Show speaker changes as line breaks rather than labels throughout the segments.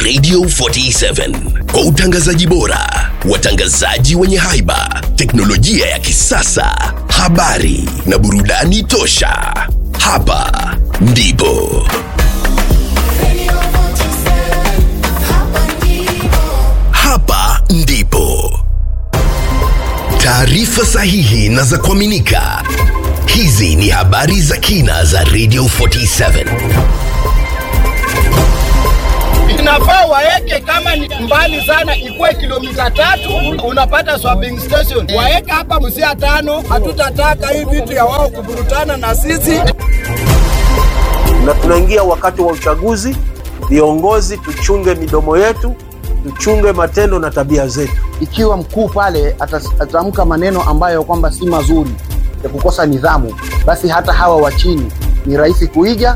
Radio 47 kwa utangazaji bora, watangazaji wenye haiba, teknolojia ya kisasa, habari na burudani tosha. Hapa ndipo hapa ndipo taarifa sahihi na za kuaminika. Hizi ni habari za kina za Radio 47.
inafaa waeke kama ni mbali sana, ikuwe kilomita tatu, unapata swapping station. Waeke hapa Busia tano. Hatutataka hii vitu ya wao kuburutana na sisi.
na tunaingia wakati wa uchaguzi. Viongozi tuchunge midomo yetu, tuchunge matendo na tabia zetu.
ikiwa mkuu pale atas- ataamka maneno ambayo kwamba si mazuri ya kukosa nidhamu, basi hata hawa wa chini ni rahisi kuiga.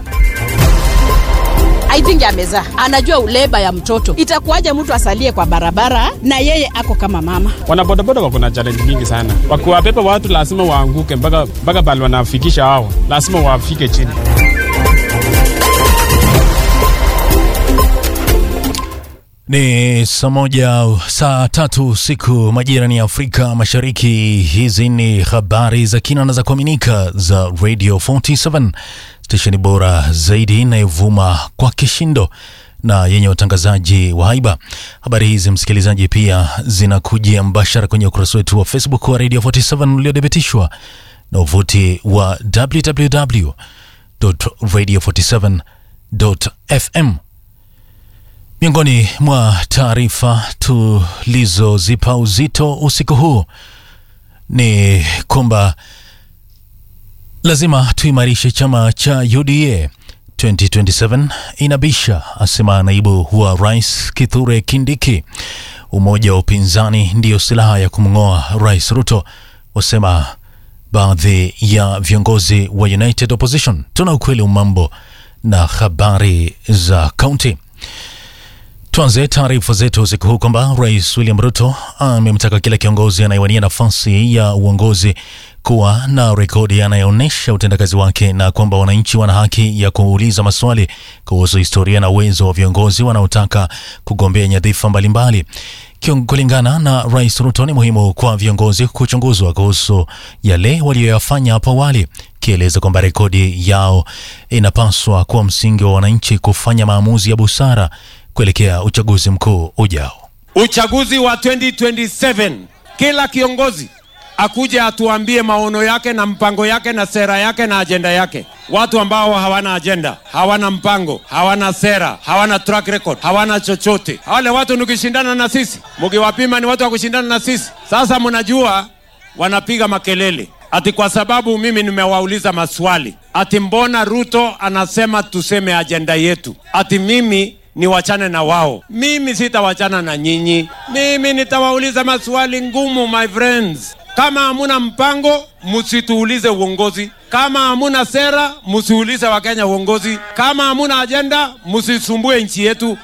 I think amezaa, anajua uleba ya mtoto. Itakuwaje mtu asalie kwa barabara na yeye ako kama mama?
wanabodaboda wako na challenge mingi sana. Wakiwabeba watu lazima waanguke mpaka mpaka pale wanafikisha hao, lazima wafike chini.
Ni saa moja saa tatu usiku majira ni Afrika Mashariki. Hizi ni habari za kina na za kuaminika za Radio 47 stesheni bora zaidi inayovuma kwa kishindo na yenye watangazaji wa haiba. Habari hizi msikilizaji, pia zinakujia mbashara kwenye ukurasa wetu wa Facebook wa Radio 47 uliodhibitishwa na uvuti wa www.radio47.fm. Miongoni mwa taarifa tulizozipa uzito usiku huu ni kwamba lazima tuimarishe chama cha UDA 2027 inabisha, asema naibu wa rais Kithure Kindiki. Umoja wa upinzani ndiyo silaha ya kumng'oa rais Ruto, wasema baadhi ya viongozi wa United Opposition. Tuna ukweli umambo na habari za kaunti. Tuanze taarifa zetu usiku huu kwamba Rais William Ruto amemtaka kila kiongozi anayewania nafasi ya uongozi kuwa na rekodi anayoonyesha utendakazi wake na kwamba wananchi wana haki ya kuuliza maswali kuhusu historia na uwezo wa viongozi wanaotaka kugombea nyadhifa mbalimbali. Kion- Kulingana na Rais Ruto, ni muhimu kwa viongozi kuchunguzwa kuhusu yale waliyoyafanya hapo awali, kieleza kwamba rekodi yao inapaswa kuwa msingi wa wananchi kufanya maamuzi ya busara kuelekea uchaguzi mkuu ujao.
uchaguzi wa 2027 kila kiongozi akuje atuambie maono yake na mpango yake na sera yake na ajenda yake. Watu ambao hawana ajenda, hawana mpango, hawana sera, hawana track record, hawana chochote, wale watu nikishindana na sisi, mkiwapima ni watu wa kushindana na sisi. Sasa mnajua wanapiga makelele ati kwa sababu mimi nimewauliza maswali ati mbona Ruto anasema tuseme ajenda yetu, ati mimi niwachane na wao. Mimi sitawachana na nyinyi, mimi nitawauliza maswali ngumu, my friends. Kama hamuna mpango, msituulize uongozi. Kama hamuna sera, msiulize Wakenya uongozi. Kama hamuna ajenda, msisumbue nchi yetu.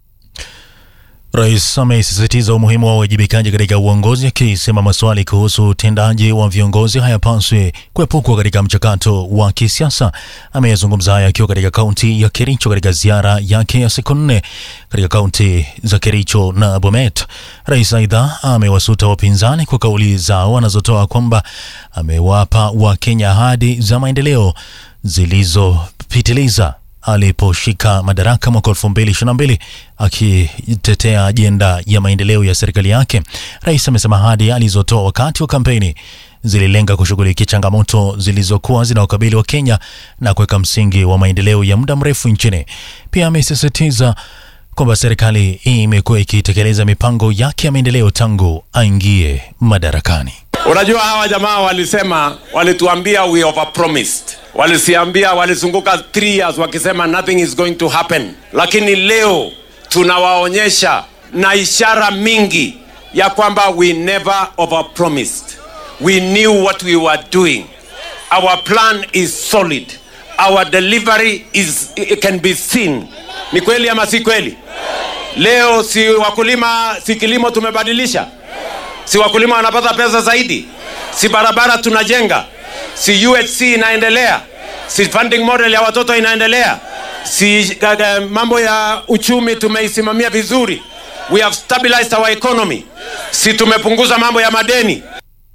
Rais amesisitiza umuhimu wa uwajibikaji katika uongozi, akisema maswali kuhusu utendaji wa viongozi hayapaswi kuepukwa katika mchakato wa kisiasa. Ameyazungumza haya akiwa katika kaunti ya Kericho katika ziara yake ya siku nne katika kaunti za Kericho na Bomet. Rais aidha amewasuta wapinzani kwa kauli zao wanazotoa kwamba amewapa Wakenya ahadi za maendeleo zilizopitiliza aliposhika madaraka mwaka 2022 akitetea ajenda ya maendeleo ya serikali yake. Rais amesema ahadi alizotoa wakati wa kampeni zililenga kushughulikia changamoto zilizokuwa zinawakabili wa Kenya na kuweka msingi wa maendeleo ya muda mrefu nchini. Pia amesisitiza kwamba serikali imekuwa ikitekeleza mipango yake ya maendeleo tangu aingie madarakani.
Unajua hawa jamaa walisema, walituambia we overpromised, walisiambia, walizunguka three years wakisema nothing is going to happen, lakini leo tunawaonyesha na ishara mingi ya kwamba we never overpromised. We knew what we were doing. Our plan is solid. Our delivery is it can be seen. Ni kweli ama si kweli? Leo si wakulima, si kilimo tumebadilisha si wakulima wanapata pesa zaidi, si barabara tunajenga, si UHC inaendelea, si funding model ya watoto inaendelea. Si gaga, mambo ya uchumi tumeisimamia vizuri. We have stabilized our economy. Si tumepunguza mambo ya madeni.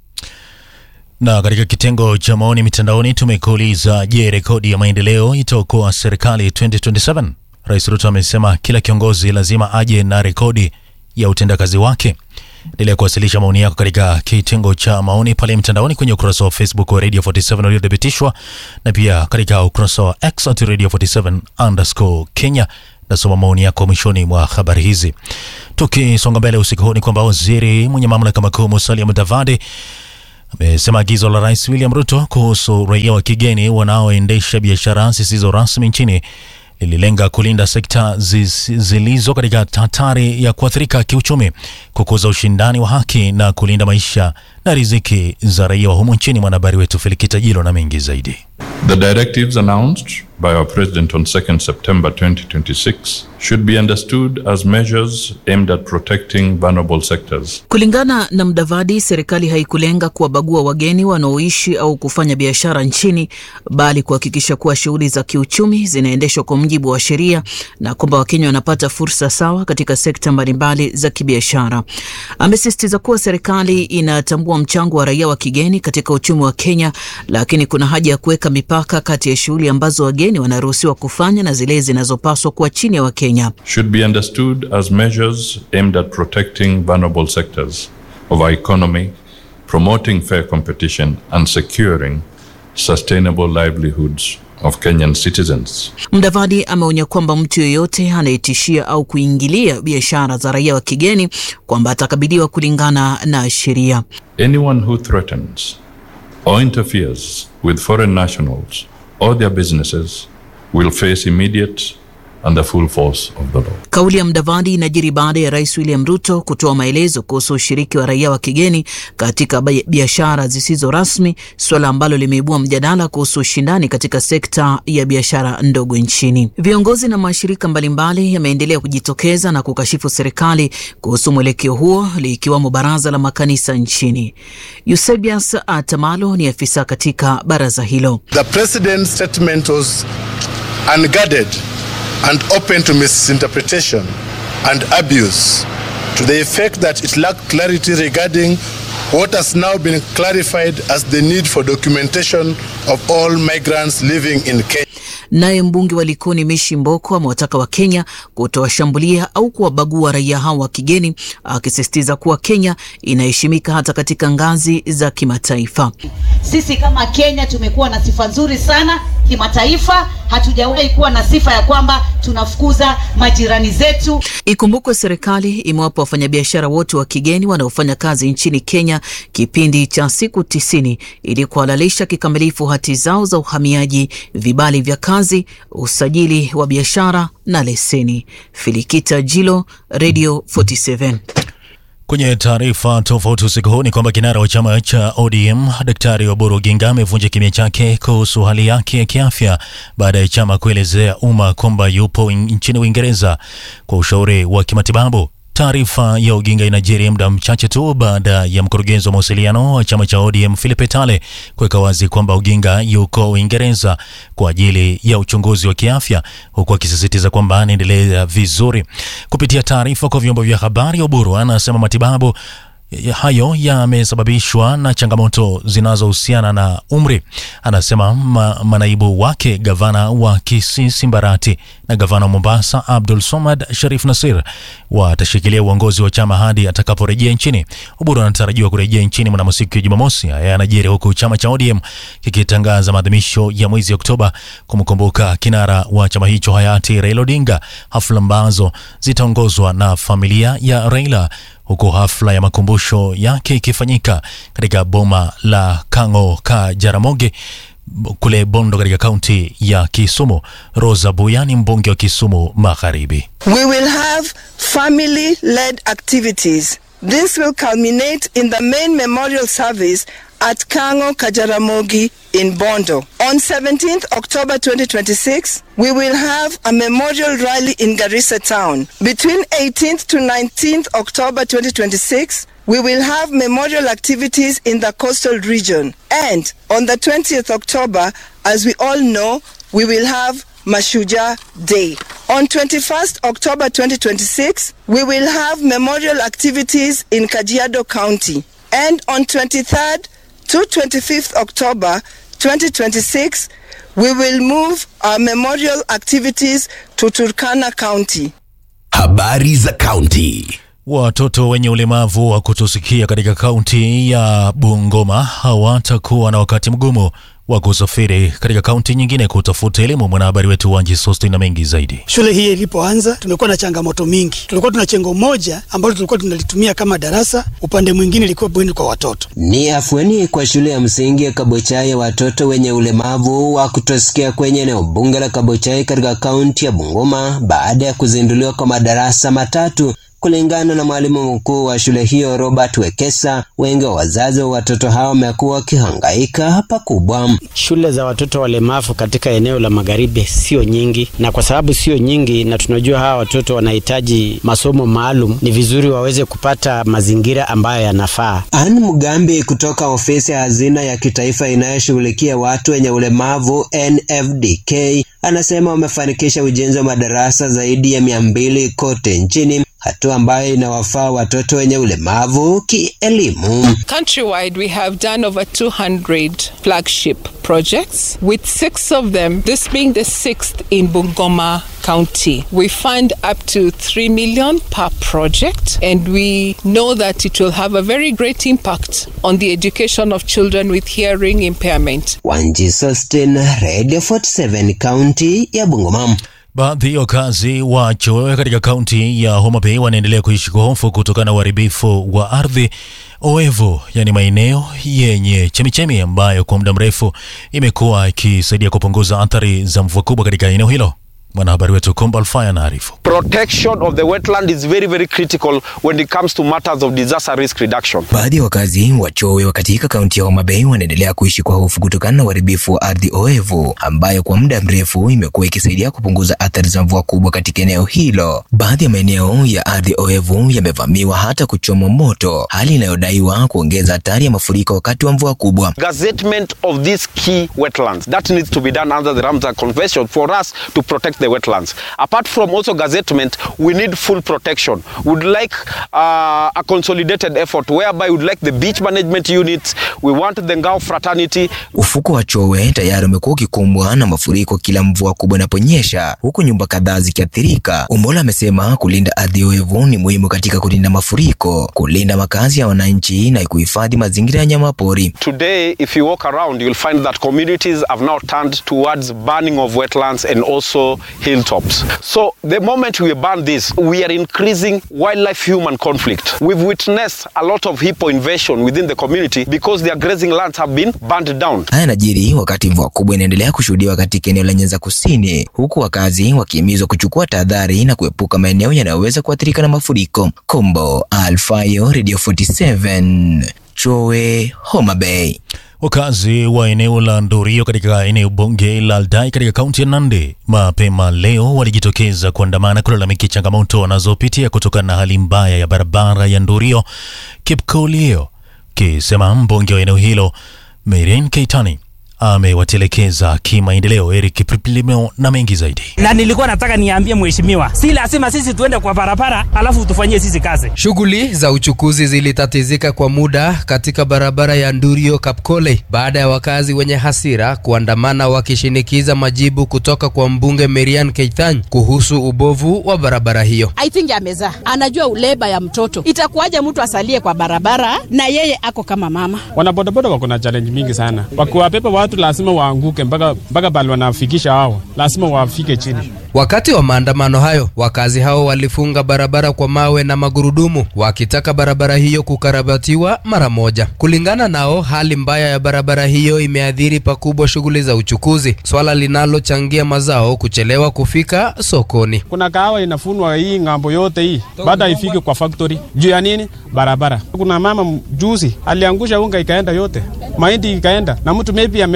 Na katika kitengo cha maoni mitandaoni tumekuuliza, je, rekodi ya maendeleo itaokoa serikali 2027? Rais Ruto amesema kila kiongozi lazima aje na rekodi ya utendakazi wake. Endelea kuwasilisha maoni yako katika kitengo cha maoni pale mtandaoni kwenye ukurasa wa Facebook wa Radio 47 uliothibitishwa na pia katika ukurasa wa X at Radio 47 underscore Kenya. Nasoma maoni yako mwishoni mwa habari hizi. Tukisonga mbele usiku huu ni kwamba waziri mwenye mamlaka makuu Musalia Mudavadi amesema agizo la Rais William Ruto kuhusu raia wa kigeni wanaoendesha biashara zisizo rasmi nchini lililenga kulinda sekta ziz- zilizo katika hatari ya kuathirika kiuchumi, kukuza ushindani wa haki na kulinda maisha na riziki za raia wa humu nchini. Mwanahabari wetu Felikita Jilo na mengi zaidi.
The directives announced by our President on 2nd September 2026 should be understood as measures aimed at protecting vulnerable sectors.
Kulingana na Mdavadi, serikali haikulenga kuwabagua wageni wanaoishi au kufanya biashara nchini, bali kuhakikisha kuwa shughuli za kiuchumi zinaendeshwa kwa mujibu wa sheria na kwamba Wakenya wanapata fursa sawa katika sekta mbalimbali za kibiashara. Amesisitiza kuwa serikali inatambua mchango wa raia wa kigeni katika uchumi wa Kenya, lakini kuna haja ya kuweka mipaka kati ya shughuli ambazo wageni wanaruhusiwa kufanya na zile zinazopaswa kuwa chini ya Wakenya.
Should be understood as measures aimed at protecting vulnerable sectors of our economy, promoting fair competition, and securing sustainable livelihoods of Kenyan citizens.
Mdavadi ameonya kwamba mtu yeyote anayetishia au kuingilia biashara za raia wa kigeni kwamba atakabiliwa kulingana na sheria.
Anyone who threatens or interferes with foreign nationals or their businesses will face immediate and the full force of the law.
Kauli ya Mdavadi inajiri baada ya Rais William Ruto kutoa maelezo kuhusu ushiriki wa raia wa kigeni katika bai- biashara zisizo rasmi, suala ambalo limeibua mjadala kuhusu ushindani katika sekta ya biashara ndogo nchini. Viongozi na mashirika mbalimbali yameendelea kujitokeza na kukashifu serikali kuhusu mwelekeo huo, likiwamo baraza la makanisa nchini. Eusebius Atamalo ni afisa katika baraza hilo.
The president's statement was unguarded and open to misinterpretation and abuse to the effect that it lacked clarity regarding what has now been clarified as the need for documentation of all migrants living in Kenya.
Naye mbunge wa Likoni Mishi Mboko amewataka Wakenya kutowashambulia au kuwabagua raia hao wa kigeni, akisisitiza kuwa Kenya inaheshimika hata katika ngazi za kimataifa.
Sisi kama Kenya tumekuwa na sifa nzuri sana kimataifa. Hatujawahi kuwa na sifa ya kwamba tunafukuza majirani zetu.
Ikumbukwe serikali imewapa wafanyabiashara wote wa kigeni wanaofanya kazi nchini Kenya kipindi cha siku tisini ili kuhalalisha kikamilifu hati zao za uhamiaji, vibali vya kazi, usajili wa biashara na leseni. Filikita Jilo, Radio 47.
Kwenye taarifa tofauti usiku huu ni kwamba kinara wa chama cha ODM Daktari Oburu Oginga amevunja kimya chake kuhusu hali yake ya kiafya baada ya chama kuelezea umma kwamba yupo uin- nchini Uingereza kwa ushauri wa kimatibabu. Taarifa ya Oginga inajiri muda mchache tu baada ya mkurugenzi wa mawasiliano wa chama cha ODM Philip Etale kuweka wazi kwamba Oginga yuko Uingereza kwa ajili ya uchunguzi wa kiafya, huku akisisitiza kwamba anaendelea vizuri. Kupitia taarifa kwa vyombo vya habari, Oburu anasema matibabu ya- hayo yamesababishwa na changamoto zinazohusiana na umri. Anasema ma, manaibu wake gavana wa Kisii Simbarati na gavana wa Mombasa Abdul Somad Sharif Nasir watashikilia uongozi wa chama hadi atakaporejea nchini. Oburu anatarajiwa kurejea nchini mnamo siku ya Jumamosi. Haya yanajiri huku chama cha ODM kikitangaza maadhimisho ya mwezi Oktoba kumkumbuka kinara wa chama hicho hayati Raila Odinga, hafla ambazo zitaongozwa na familia ya Raila huku hafla ya makumbusho yake ikifanyika katika boma la Kang'o ka Jaramogi b- kule Bondo katika kaunti ya Kisumu. Rosa Buya ni mbunge wa Kisumu Magharibi.
We will have family led activities. This will culminate in the main memorial service at Kango Kajaramogi in Bondo. On 17th October 2026, we will have a memorial rally in Garissa town. Between 18th to 19th October 2026, we will have memorial activities in the coastal region. And on the 20th October, as we all know, we will have Mashuja Day. On 21st October 2026, we will have memorial activities in Kajiado County. And on 23rd to 25th October 2026, we will move our memorial activities to Turkana County.
Habari za kaunti.
Watoto wenye ulemavu wa kutosikia katika kaunti ya Bungoma hawatakuwa na wakati mgumu wa kusafiri katika kaunti nyingine kutafuta elimu. Mwanahabari wetu Wanji Sosti na mengi zaidi.
Shule hii ilipoanza tumekuwa na changamoto mingi. Tulikuwa tuna chengo moja ambalo tulikuwa tunalitumia kama darasa, upande mwingine ilikuwa bweni kwa watoto.
Ni afueni kwa shule ya msingi ya Kabochai ya watoto wenye ulemavu wa kutosikia kwenye eneo bunge la Kabochai katika kaunti ya Bungoma baada ya kuzinduliwa kwa madarasa matatu Kulingana na mwalimu mkuu wa shule hiyo Robert Wekesa, wengi wa wazazi wa watoto hao wamekuwa wakihangaika pakubwa.
Shule za watoto walemavu katika eneo la magharibi sio nyingi, na kwa sababu sio nyingi na tunajua hawa watoto wanahitaji masomo maalum, ni vizuri waweze kupata mazingira ambayo yanafaa.
Anne Mugambi kutoka ofisi ya hazina ya kitaifa inayoshughulikia watu wenye ulemavu NFDK anasema wamefanikisha ujenzi wa madarasa zaidi ya mia mbili kote nchini hatua ambayo inawafaa watoto wenye ulemavu kielimu.
Countrywide, we have done over 200 flagship projects, with six of them, this being the sixth in Bungoma County. We fund up to 3 million per project, and we know that it will have a very great impact on the education of children with hearing impairment.
Wanji Sostin, Radio 47, kaunti ya Bungoma.
Baadhi ya wakazi wa Chowe katika kaunti ya Homa Bay wanaendelea kuishi kwa hofu kutokana na uharibifu wa ardhi oevu, yani maeneo yenye chemichemi ambayo kwa muda mrefu imekuwa ikisaidia kupunguza athari za mvua kubwa katika eneo hilo. Mwanahabari wetu Kumba Alfaya anaarifu.
Protection of the wetland is very very critical when it comes to matters of disaster risk reduction.
Baadhi ya wakazi wa Chowe katika kaunti ya Homa Bay wanaendelea kuishi kwa hofu kutokana na uharibifu wa ardhi oevu ambayo kwa muda mrefu imekuwa ikisaidia kupunguza athari za mvua kubwa katika eneo hilo. Baadhi ya maeneo ya ardhi oevu yamevamiwa hata kuchomwa moto, hali inayodaiwa kuongeza hatari ya mafuriko wakati wa mvua kubwa.
Gazettement of these key wetlands that needs to be done under the Ramsar Convention for us to protect the wetlands. Apart from also gazettement, we need full protection. We'd like uh, a consolidated effort whereby we'd like the beach management units, we want the Ngao fraternity.
Ufuko wa Chowe tayari umekuwa ukikumbwa na mafuriko kila mvua kubwa inaponyesha, huku nyumba kadhaa zikiathirika. Umola amesema kulinda ardhi oevu ni muhimu katika kulinda mafuriko, kulinda makazi ya wananchi na kuhifadhi mazingira ya nyamapori.
Today, if you walk around, you'll find that communities have now turned towards burning of wetlands and also hilltops. So the moment we ban this, we are increasing wildlife-human conflict. We've witnessed a lot of hippo invasion within the community because their grazing lands have been burned down.
Haya yanajiri wakati mvua kubwa inaendelea kushuhudiwa katika eneo la Nyanza Kusini, huku wakazi wakihimizwa kuchukua tahadhari na kuepuka maeneo yanayoweza kuathirika na mafuriko. Kombo Alfayo, Radio 47, Chowe, Homa Bay.
Wakazi wa eneo la Ndorio katika eneo bunge la Aldai katika kaunti ya Nandi mapema leo walijitokeza kuandamana kulalamikia changamoto wanazopitia kutokana na hali mbaya ya barabara ya Ndorio Kipkolio, kisema mbunge wa eneo hilo Merian Keitani amewatelekeza kimaendeleo. Eric Kipripilimo na mengi zaidi.
Na nilikuwa nataka niambie mheshimiwa, si lazima sisi tuende kwa barabara alafu tufanyie sisi kazi.
Shughuli za uchukuzi zilitatizika kwa muda katika barabara ya Ndurio Kapkole baada ya wakazi wenye hasira kuandamana wakishinikiza majibu kutoka kwa mbunge Merian Keitany kuhusu ubovu wa barabara hiyo.
I think amezaa, anajua uleba ya mtoto. Itakuwaje mtu asalie kwa barabara na yeye ako kama mama?
Wanabodaboda wako na challenge mingi sana, wakiwapepa watu lazima waanguke mpaka mpaka pale wanafikisha hao, lazima wafike chini.
Wakati wa maandamano hayo, wakazi hao walifunga barabara kwa mawe na magurudumu wakitaka barabara hiyo kukarabatiwa mara moja. Kulingana nao, hali mbaya ya barabara hiyo imeathiri pakubwa shughuli za uchukuzi, swala linalochangia mazao kuchelewa kufika sokoni.
Kuna kahawa inafunwa hii ng'ambo yote hii, baada ifike kwa factory. Juu ya nini? Barabara. Kuna mama juzi aliangusha unga ikaenda yote, mahindi ikaenda, na mtu maybe ame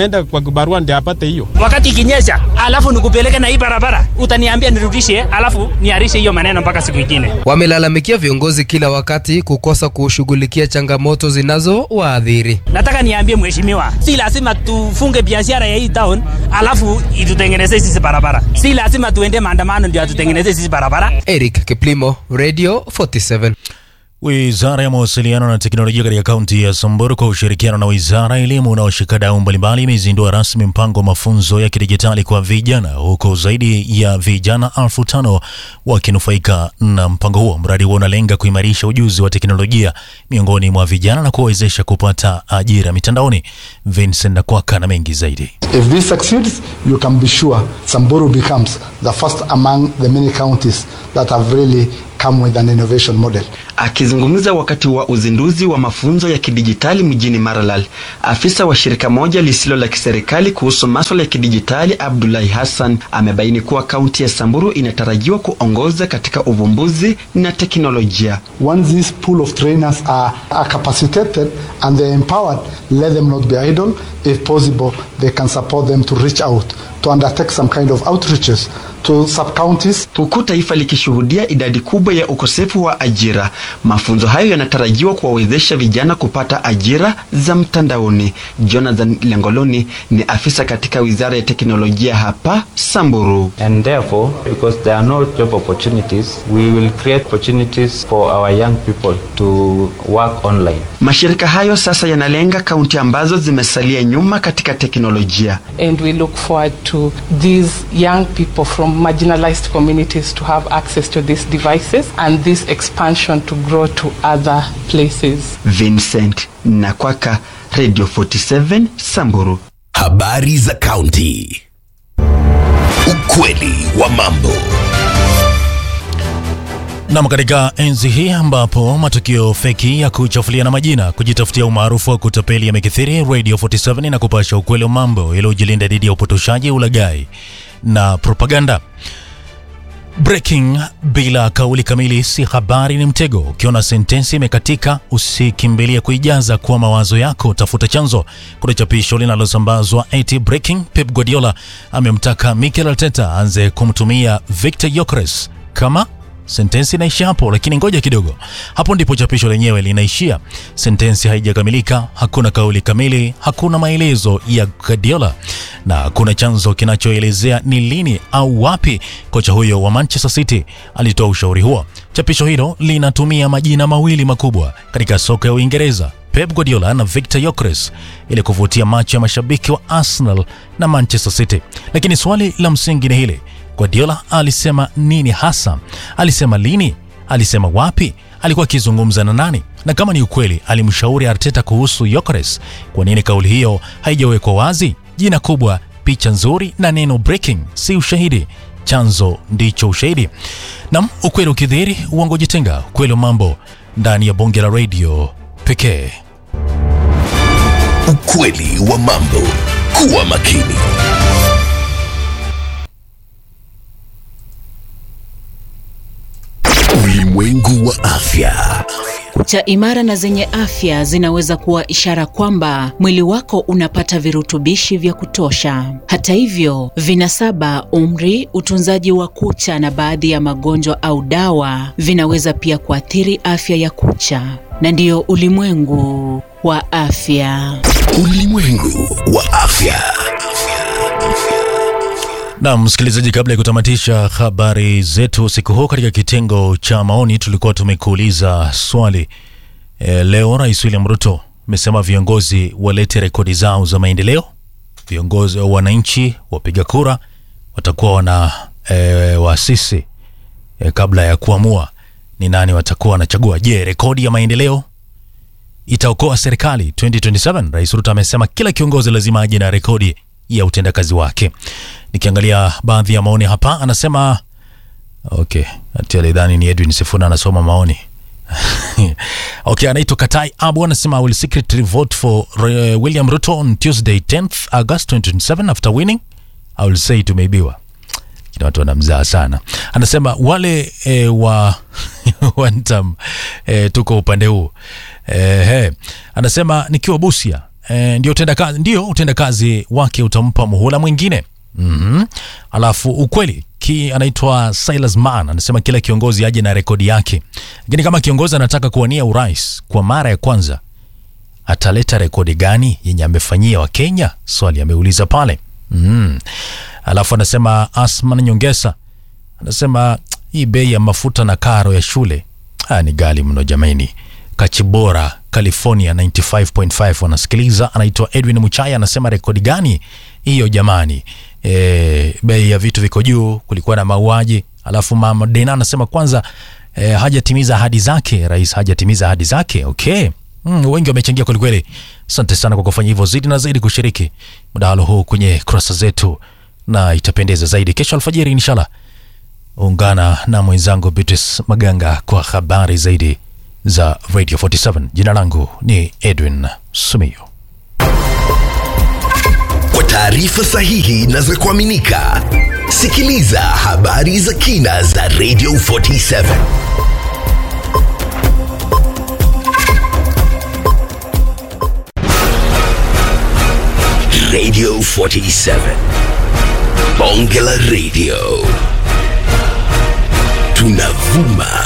ameenda kwa kibarua ndio apate hiyo.
Wakati ikinyesha, alafu nikupeleke na hii barabara, utaniambia nirudishe, alafu niarishe hiyo maneno mpaka siku ingine.
Wamelalamikia viongozi kila wakati kukosa kushughulikia changamoto zinazowaadhiri.
Nataka niambie mheshimiwa, si lazima tufunge biashara ya hii town alafu itutengenezee sisi barabara. Si lazima tuende maandamano ndio atutengenezee sisi barabara.
Eric Kiplimo, Radio 47.
Wizara ya mawasiliano na teknolojia katika kaunti ya Samburu kwa ushirikiano na wizara ya elimu na washikadau mbalimbali imezindua rasmi mpango wa mafunzo ya kidijitali kwa vijana, huku zaidi ya vijana elfu tano wakinufaika na mpango huo. Mradi huo unalenga kuimarisha ujuzi wa teknolojia miongoni mwa vijana na kuwawezesha kupata ajira mitandaoni. Vincent Nakwaka na mengi zaidi.
If this succeeds, you can be sure Samburu becomes the first among the many counties that have really come with an innovation model.
Akizungumza wakati wa uzinduzi wa mafunzo ya kidijitali mjini Maralal, afisa wa shirika moja lisilo la kiserikali kuhusu maswala ya kidijitali Abdullahi Hassan amebaini kuwa kaunti ya Samburu inatarajiwa kuongoza katika uvumbuzi na teknolojia.
Once this pool of trainers are, are capacitated and they're empowered, let them not be idle. If possible, they can support them to reach out, to undertake some kind of outreaches to sub-counties.
Huku taifa likishuhudia idadi kubwa ya ukosefu wa ajira, mafunzo hayo yanatarajiwa kuwawezesha vijana kupata ajira za mtandaoni. Jonathan Lengoloni ni afisa katika wizara ya teknolojia hapa Samburu.
And therefore, because there are no job opportunities, we will create opportunities for our young people to work online.
Mashirika hayo sasa yanalenga kaunti ambazo zimesalia nyuma katika teknolojia.
And we look forward to these young people from marginalized communities to have access to these devices and this expansion to grow to other places.
Vincent Nakwaka, Radio 47 Samburu.
Habari za kaunti. Ukweli wa mambo.
Nam, katika enzi hii ambapo matukio feki ya kuchafulia na majina, kujitafutia umaarufu wa kutapeli yamekithiri, Radio 47 na kupasha ukweli wa mambo yaliyojilinda dhidi ya upotoshaji, ulaghai na propaganda. Breaking bila kauli kamili si habari, ni mtego. Ukiona sentensi imekatika, usikimbilie kuijaza kwa mawazo yako, tafuta chanzo. Kuna chapisho linalosambazwa eti breaking, Pep Guardiola amemtaka Mikel Arteta aanze kumtumia Victor Gyökeres kama sentensi inaishia hapo, lakini ngoja kidogo. Hapo ndipo chapisho lenyewe linaishia. Sentensi haijakamilika, hakuna kauli kamili, hakuna maelezo ya Guardiola na hakuna chanzo kinachoelezea ni lini au wapi kocha huyo wa Manchester City alitoa ushauri huo. Chapisho hilo linatumia majina mawili makubwa katika soka ya Uingereza, Pep Guardiola na Victor Gyökeres ili kuvutia macho ya mashabiki wa Arsenal na Manchester City. Lakini swali la msingi ni hili: Guardiola alisema nini hasa? Alisema lini? Alisema wapi? Alikuwa akizungumza na nani? Na kama ni ukweli alimshauri Arteta kuhusu Gyökeres, kwa nini kauli hiyo haijawekwa wazi? Jina kubwa, picha nzuri na neno breaking si ushahidi, chanzo ndicho ushahidi. Nam, ukweli ukidhihiri, uongo jitenga. Ukweli wa mambo ndani ya bonge la radio pekee.
Ukweli wa mambo. Kuwa makini. Ulimwengu wa afya.
Kucha imara na zenye afya zinaweza kuwa ishara kwamba mwili wako unapata virutubishi vya kutosha. Hata hivyo, vinasaba, umri, utunzaji wa kucha na baadhi ya magonjwa au dawa vinaweza pia kuathiri afya ya kucha, na ndiyo ulimwengu wa afya.
Ulimwengu wa afya.
Na msikilizaji, kabla ya kutamatisha habari zetu usiku huu, katika kitengo cha maoni tulikuwa tumekuuliza swali e, leo Rais William Ruto amesema viongozi walete rekodi zao za maendeleo. Viongozi wa wananchi wapiga kura watakuwa wana e, waasisi e, kabla ya kuamua ni nani watakuwa wanachagua. Je, rekodi ya maendeleo itaokoa serikali 2027? Rais Ruto amesema kila kiongozi lazima aje na rekodi ya utendakazi wake. Nikiangalia baadhi ya maoni hapa, anasema okay, ati alidhani ni Edwin Sifuna anasoma maoni okay, anaitwa Katai Abu anasema I will secretly vote for uh, William Ruto on Tuesday 10th August 2027 after winning I will say tumeibiwa. Kina watu wanamzaa sana. Anasema wale e, wa one term e, tuko upande huu e, he. Anasema nikiwa Busia e, ndio utendakazi ndio utendakazi wake utampa muhula mwingine mm-hmm. alafu ukweli ki anaitwa Silas Man anasema kila kiongozi aje na rekodi yake, lakini kama kiongozi anataka kuwania urais kwa mara ya kwanza ataleta rekodi gani yenye amefanyia Wakenya? Swali ameuliza pale mm. Alafu anasema Asman Nyongesa anasema hii bei ya mafuta na karo ya shule ah, ni gali mno jamani. Kachibora California 95.5 wanasikiliza. Anaitwa Edwin Muchaya anasema rekodi gani hiyo jamani? E, bei ya vitu viko juu, kulikuwa na mauaji. Alafu mama Dena anasema kwanza e, hajatimiza ahadi zake, rais hajatimiza ahadi zake. Okay. Mm, wengi wamechangia kwelikweli. Asante sana kwa kufanya hivyo, zidi na zaidi kushiriki mdahalo huu kwenye kurasa zetu, na itapendeza zaidi kesho alfajiri inshallah. Ungana na mwenzangu Beatrice Maganga kwa habari zaidi za Radio 47. Jina langu ni Edwin Sumio.
Kwa taarifa sahihi na za kuaminika, sikiliza habari za kina za Radio 47. Radio 47. Bonge la Radio. Tunavuma